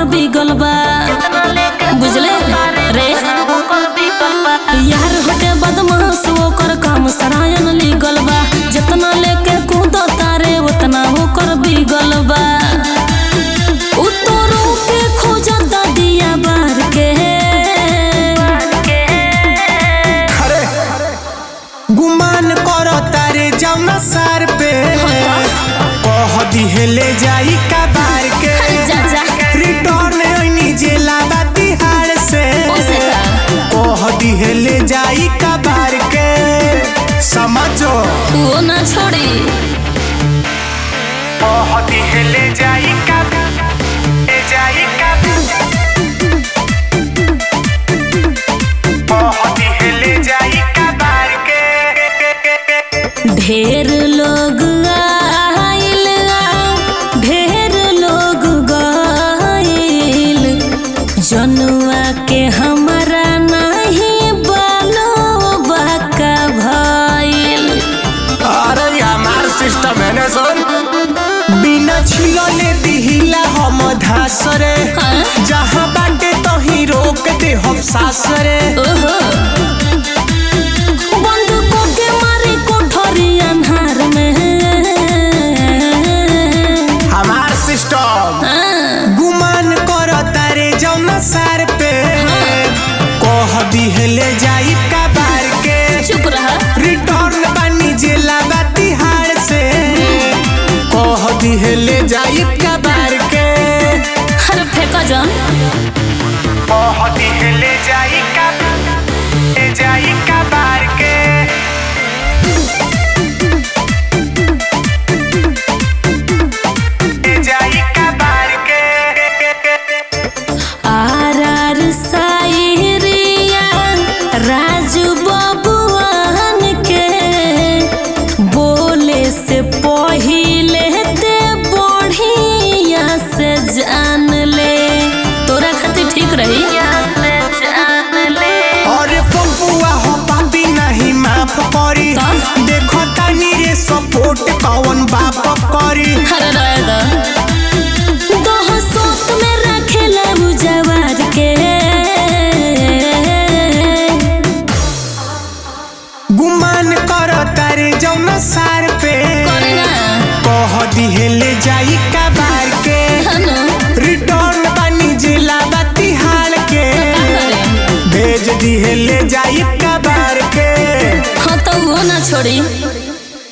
ओकर बिगल बा बुझले रे यार होते बदमाश ओकर काम सरायन लिगल बा जितना लेके कूद तारे उतना ओकर बिगल बा उतरो के खोजता दिया बार के अरे गुमान करो तारे जौना सार पे कह दिहले जाई का बार के जा जा रिटर्न ओइनी जेला बा तिहाड़ से ओसे का कह दिहले जाई का बार के समझो वो ना छोड़ी कह दिहले जाई का ए जाई का कह दिहले जाई का बार के ढेर लोग आइल आ, ढेर लोग गइल जनुआ के हमरा नहीं बालो बाका भइल अरे हमार सिस्टम है ना सुन बिना छिलले दिहिला हम धासरे हाँ? जहाँ बाटे तही रोक दे हम सासरे ओहो बंद को के मारे कोठरी अन्हार में हमार सिस्टम हाँ, गुमान कर तारे जौना सार पे कह दिहले जाई का बार के चुप रहा रिटर्न बानी जेला बा तिहाड़ से कह दिहले जाई का बार के हर फेंका जान कह दिहले जाई का ए जाई का बार के ए जाई का बार के आर आर सायरिया राजू बबुआन के बोले से पहिले ते बढ़िया से जान ले तोरा खातिर ठीक रही और पपुआ हो पापी नहीं माफ करी तब? देखो तानी रे सपोर्ट कौन बाप करी हर रायदा दह सोत में रखेला उ जवार के गुमान कर तारे जौना सार पे करे ना कह दिहले जाई का बार के हनो रिटर्न बानी जिला बा तिहाड़ के का करे भेज दिहले जाई का बार के हाँ तो वो ना छोड़ी